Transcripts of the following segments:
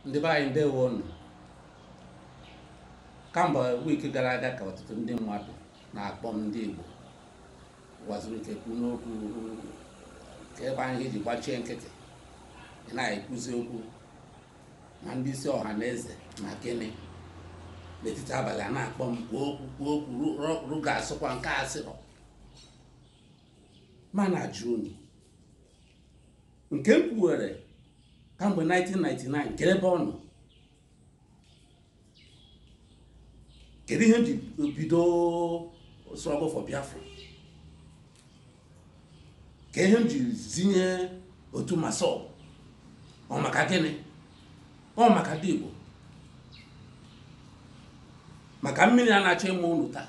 ndị be anyị ndewo unu kamgbe wiiki gara aga ka ọtụtụ ndị mmadụ na-akpọ m ndị Igbo gwaziri ike kwu n'okwu ka ebe anyị ji gbachie nkịtị ị na-ekwuzi okwu ma ndị isi ọha na eze ma gịnị n'etiti abalị a na-akpọ m kwuo okwu kwuo okwu ruga asụkwa nke asịrọ ma na-ajụ unu nke m kwuwere kamgbe 1999 kedu ebe ọ nọ kedu ihe m ji bido struggle for Biafra ka ihe m ji zinye otu masọb ọ maka gịnị ọ maka ndị Igbo maka mmiri a na-achọ ịmụ unu taa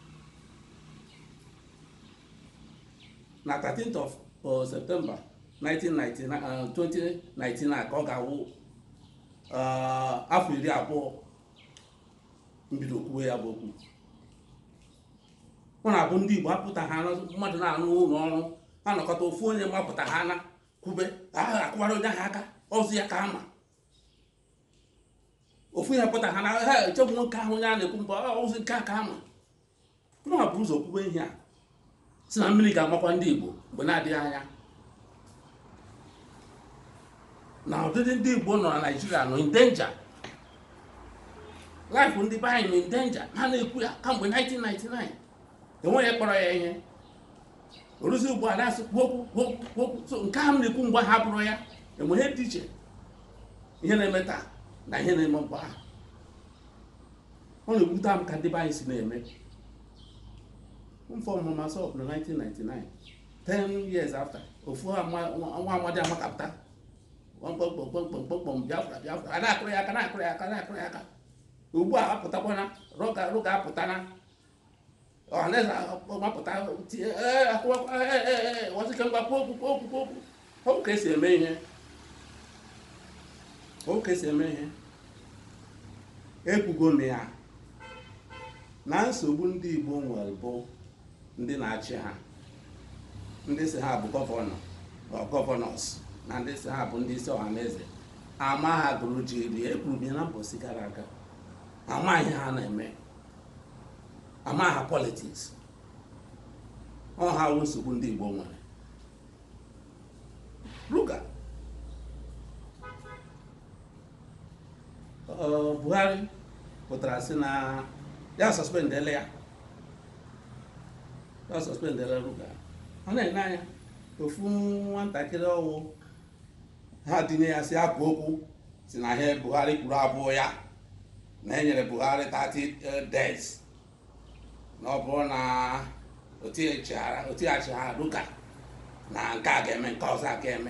na 13th of uh, September 1999 uh, 2019 ka ọ ga-awụ uh, afọ iri abụọ mbido kwuwe ya bụ okwu ọ na-abụ ndị Igbo apụta ha mmadụ na-anụ ụlọ ọrụ ha nọkọta ofu onye mapụta ha na kwube agha akwụwara onye ahụ aka ọzọ ya ka ama ofu ihe pụta ha na ha echebụ nwoke ahụ onye a na-ekwu mba ozi nke aka ama nwa bụ ụzọ kwube ihe a si na mmiri ga-amakwa ndị Igbo mgbe na-adịghị anya na ọdịdị ndị Igbo nọ na Naịjirịa nọ in danger life ndị be anyị nọ in danger ha na-ekwu ya kamgbe 1999 enweghị kpọrọ ya ihe oruzi ugbu a na-asị kwuokwu kwuokwu so nke ahụ na-ekwu mgbe ha bụrụ ya enwe ihe dị iche ihe na-eme taa na ihe na-eme mgbe ahụ ọ na-ekwute m ka ndị be anyị si na-eme mfọ ọmụma sọp na 1999 10 years after ofu nwa amadi amakapụta kpọmkpọmkpọmkpọmkpọm Biafra Biafra a na-akụrụ ya aka na-akụrụ ya aka na-akụrụ ya aka ugbu a apụtakwana roga apụtana ọhaneze mapụta wazike ngwa kwuo okwu kwuo okwu kwuo okwu okwu ka esi eme ihe okwu ka esi eme ihe ekwugo m ya na nsogbu ndị Igbo nwere bụ ndị na-achị ha ndị si ha bụ gọvanọ gọvanọs na ndị si ha bụ ndị isi ọha na eze ama ha gụrụ jiri ekwuru m ya na mbọsi gara aga ama ihe ha na-eme ama ha politiks ọ ha wụ nsogbu ndị Igbo nwere Ruga Buhari pụtara sị na ya sọspendele ya ya sọspendele Ruga ọ na-ene anya ofu nwatakịrị ọwụ ha tinye ya si akụ okwu si na ihe Buhari kwuru abụọ ya na enyere Buhari 30 days na ọ bụrụ na otighachighara Ruga na nke a ga-eme nke ọzọ a ga-eme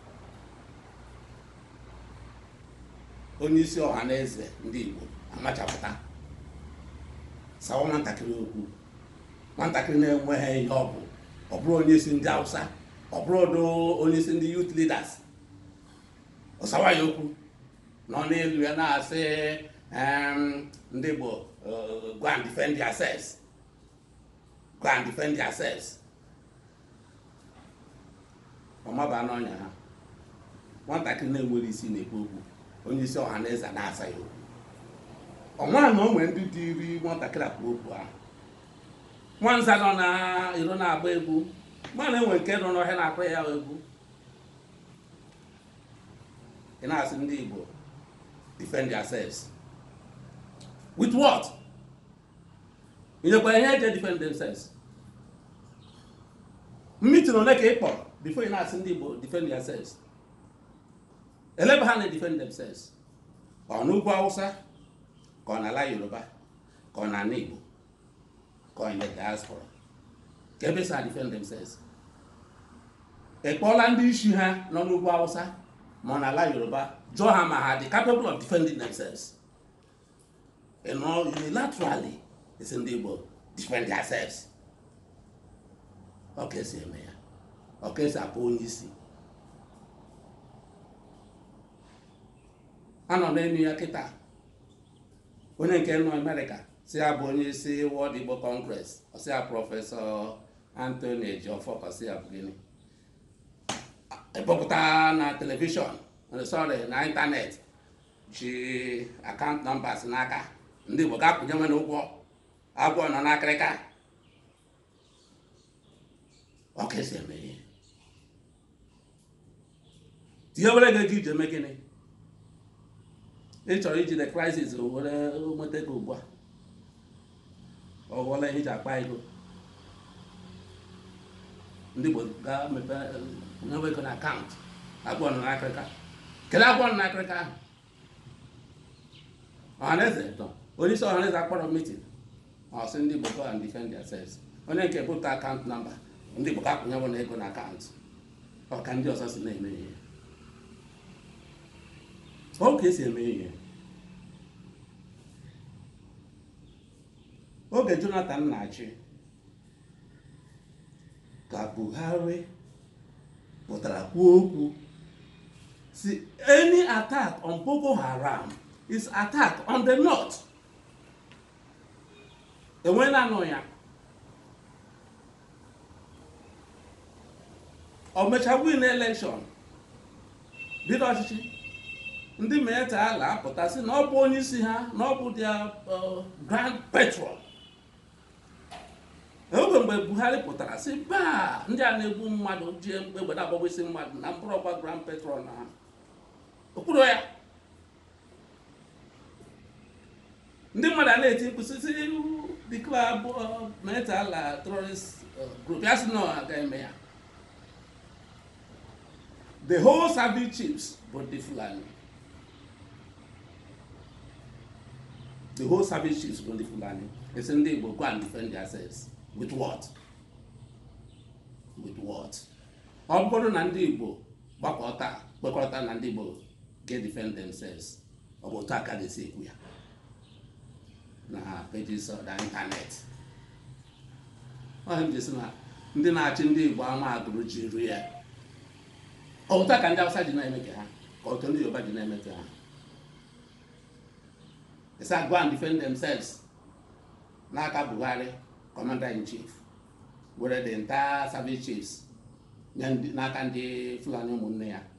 onye isi ọha na eze ndị Igbo amachapụta sawa nwatakịrị okwu nwatakịrị na-enweghị ihe ọ bụ ọ bụrụ onye isi ndị Hausa ọ bụrụ onye isi ndị youth leaders ọsawa ya okwu nọ n'elu ya na-asị ndị Igbo go and defend yourselves go and defend yourselves ọmaba n'ọnya ha nwatakịrị na-enwere isi na-ekwu okwu onye isi ọha na eze na-asa ya okwu ọnwa na onwe ndị dị iri nwatakịrị akpụ okwu ahụ nwanza nọ na iro na-agba egwu mana enwe nke nọ n'ọhịa na-akụ ya egwu ị na-asị ndị Igbo defend yourselves with what nyekwa ihe eje defend themselves meeting ole ka ị kpọrọ before ị na-asị ndị Igbo defend yourselves elebe ha na-defend themselves ọ n'ugwu Hausa ka ọ n'ala Yoruba ka ọ n'ala Igbo ka ọ in the diaspora ka ebe sa defend themselves ị kpọọla ndị isi ha nọ n'ugwu Hausa ma ọ n'ala Yoruba jụọ ha ma ha dị capable of defending themselves you know unilaterally isi ndị Igbo defend themselves ọ ka esi eme ya ọ ka esi akpọ onye isi anọ n'elu ya kịta onye nke nọ Amerịka si ya bụ onye isi World Igbo Congress ọsị ya prọfesọ Anthony Ejiofor ọsị ya bụ gịnị epụpụta na telivishọn sorry na ịntanetị ji akaụntụ nọmbas n'aka ndị Igbo ga-akwụnye nwe n'ụgwọ agwọ nọ n'akịrịka ọ ka esi eme ihe tinye were gị ego iji eme gịnị ị chọrọ ijide crisis were nweta ego ugbu a ọ ghọọla ihe iji akpa ego ndị Igbo ga-emepe nyewe ego na akaụntụ agwọ nọ n'akịrịka kedu agwọ nọ n'akịrịka ahụ ọhaneze nọ onye isi ọhaneze akpọrọ meeting ọ sị ndị Igbo go and defend themselves onye nke bụta akaụntụ nọmba ndị Igbo ga-akwụnye na ego na akaụntụ ọ ka ndị ọzọ si na-eme ihe ọ ka esi eme ihe oge Jonathan na-achị ka Buhari pụtara kwuo okwu si any attack on Boko Haram is attack on the north enweela anụ ya o mecha win election bido ọchịchị ndị meta ala apụta sị na ọ bụ onye isi ha na ọ bụ dia grand patron oge mgbe buhari pụtara sị baa ndị a na-egbu mmadụ ji egbede agbagbo isi mmadụ na mkpụrụ ọkwa grand patron ha okpuru ya ndị mmadụ a na-eti mkpu sisi declare meta ala terrorist group ya sị na ọ ga-eme ya the whole service chiefs bụ ndị Fulani the whole service chiefs bụ ndị Fulani esi ndị Igbo go and defend themselves with what with what ọ bụrụ na ndị Igbo gbakọta kpekọrịta na ndị Igbo get defend themselves ọ bụ otu aka ga-esi ekwu ya na pages of the internet ọ jesi na ndị na-achị ndị Igbo ama agụrụ jiri ya ọwụta ka ndị Hausa ji na-eme ka ha ka otu ndị Yoruba ji na-eme ka ha they say go and defend themselves n'aka Buhari commander in chief were the entire service chiefs n'aka ndị Fulani ụmụnne ya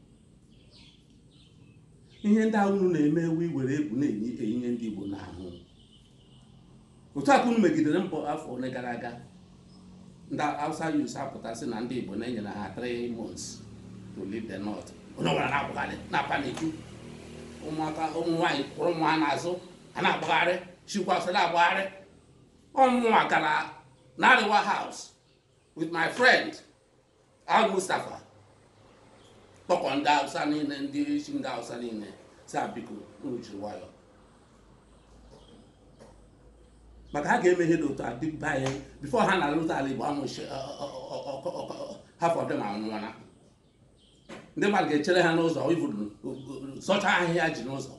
ihe ndị ahụ unu na-eme ewu iwere egwu na-eyinye ndị Igbo n'ahụ otu aka unu megidere mbọ afọ ole gara aga ndị Hausa yus apụtasị na ndị Igbo na-enyere ha 3 months to leave the north onye ọbụla na-agbagharị na-apaniku ụmụaka ụmụ nwaanyị kwụrụ ụmụ ha n'azụ ha na-agbagharị chikwa ọsọ na-agbagharị ọmụnwa gara n'Ariwa house with my friend Al Mustapha kpọkọ ndị Hausa niile ndị isi ndị Hausa niile si biko unu jiri nwayọ maka ha ga-emeghe n'otu adịbe anyị bifo ha na-alụta ala Igbo amụchi half of them anwụọla ndị mmadụ ga-echere ha n'ụzọ ivuru sọcha ahịhịa ji n'ụzọ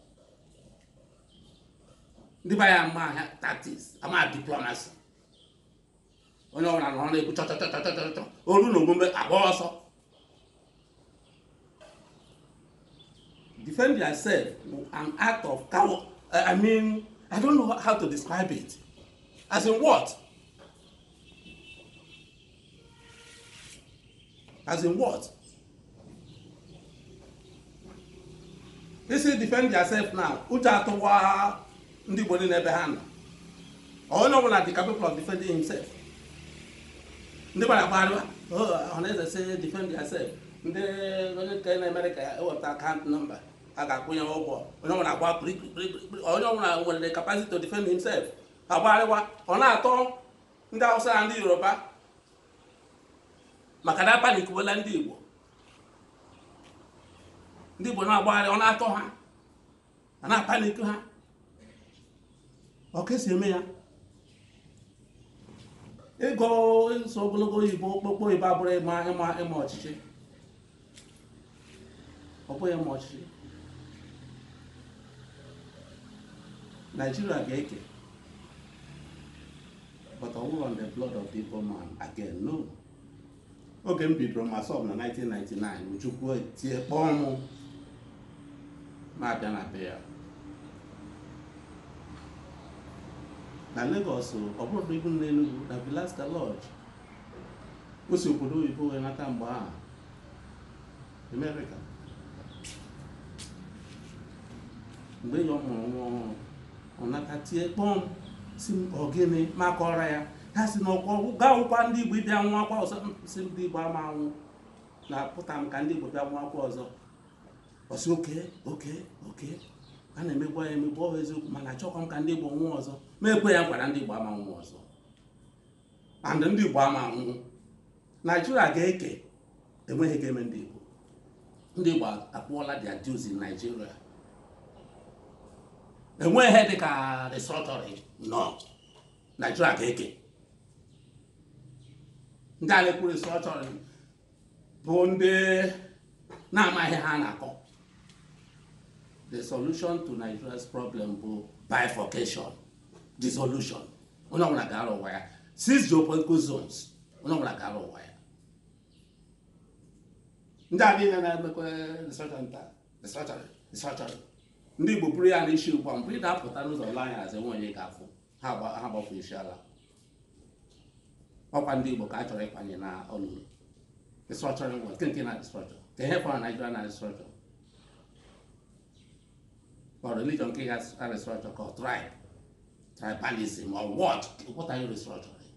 ndị be ya ama ahịa tactics ama diplomasi onye ọbụla nọ na-ekwu chọchọchọchọchọ olu na omume agba ọsọ defend yourself an act of coward i mean i don't know how to describe it as in what as in what isi defend yourself now uche atụwa ndị Igbo niile ebe ha nọ onye ọbụla dị capable of defending himself ndị gbara agbarịwa ọhaneze si defend yourself ndị onye nke na-emere ka ewepụta akaụntụ nọmba a ga-akwụnye ụgwọ onye ọbụla agba kpirikpiri onye ọbụla nwere the capacity to defend himself agbarịwa ọ na-atọ ndị Hausa na ndị Yoruba maka na apanikwuola ndị Igbo ndị Igbo na-agbagharị ọ na-atọ ha a na-apaniku ha ọ ka esi eme ya ịgụ ịsụ ogologo oyibo okpokpo oyibo abụrụ ịma ịma ịma ọchịchị ọ bụghị ịma ọchịchị Nigeria ga-eke but ọ bụrụ on the blood of the Igbo man again no oge m bidoro masọb na 1999 Ojukwu tie kpọọ mụ na-abịa na be ya na Lagos ọ bụrụ ibu na Enugu na Vilasta Lodge o si obodo oyibo wee nata mgbe ahụ America mgbe ya ọ mụrụ nwa ọhụrụ ọ nata tie kpọm si m ọ gịnị makọrọ ya ha si na ọkwa gaa ụkwa ndị igbo ịbịa nwa akwa ọzọ "Mm, si ndị igbo ama anwụ na-apụta m ka ndị igbo bịa nwa akwa ọzọ ọsị oke oke oke a na-emegbu ya emegbu ọ bụ eziokwu mana achọkwa m ka ndị igbo nwụọ ọzọ ma ekwe ya nkwara ndị igbo ama nwụọ ọzọ and ndị igbo ama nwụ naijiria ga-eke enweghị ga-eme ndị igbo ndị igbo akwụọla their dues in nigeria enweghị ihe dịka restructuring nọ naijiria ga-eke ndị a na-ekwu restructuring bụ ndị na-amaghị ha na-akọ the solution to nigeria's problem bụ bifurcation dissolution onye ọbụla gara ụwa ya six geopolitical zones onye ọbụla gara ụwa ya ndị a niile na-emekwa restructuring taa restructuring restructuring ndị igbo buru ya n'isi ugbu a mgbe ị na-apụta n'ụzọ ụlọ anya azụ enwe onye ga-afụ ha gba- ha gbafu isi ala ọkwa ndị igbo ka a chọrọ ịkwanye na ọnụnụ restructuring wa nke nke na restructure ka ihe fọrọ naijiria na restructure or religion nke ha restructure ka ọ tribe tribalism or what what are you restructuring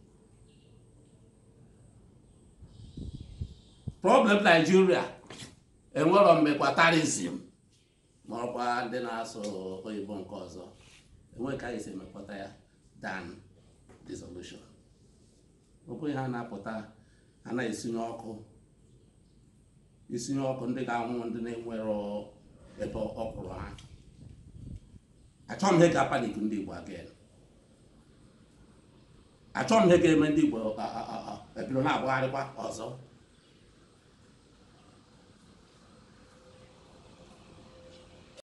problem Nigeria enwero mmekwatarism ma ọkwa ndị na-asụ oyibo nke ọzọ enweghị ka anyị si emekwata ya than dissolution ọ bụghị ha na-apụta ha na-esinye ọkụ isinye ọkụ ndị ga-anwụ ndị na-enwero ebe ọ kwụrụ ha achọghị m ihe ga-apanik ndị Igbo again achọghị m ihe ga-eme ndị Igbo a- a- a- a- ebido na-agbagharịkwa ọzọ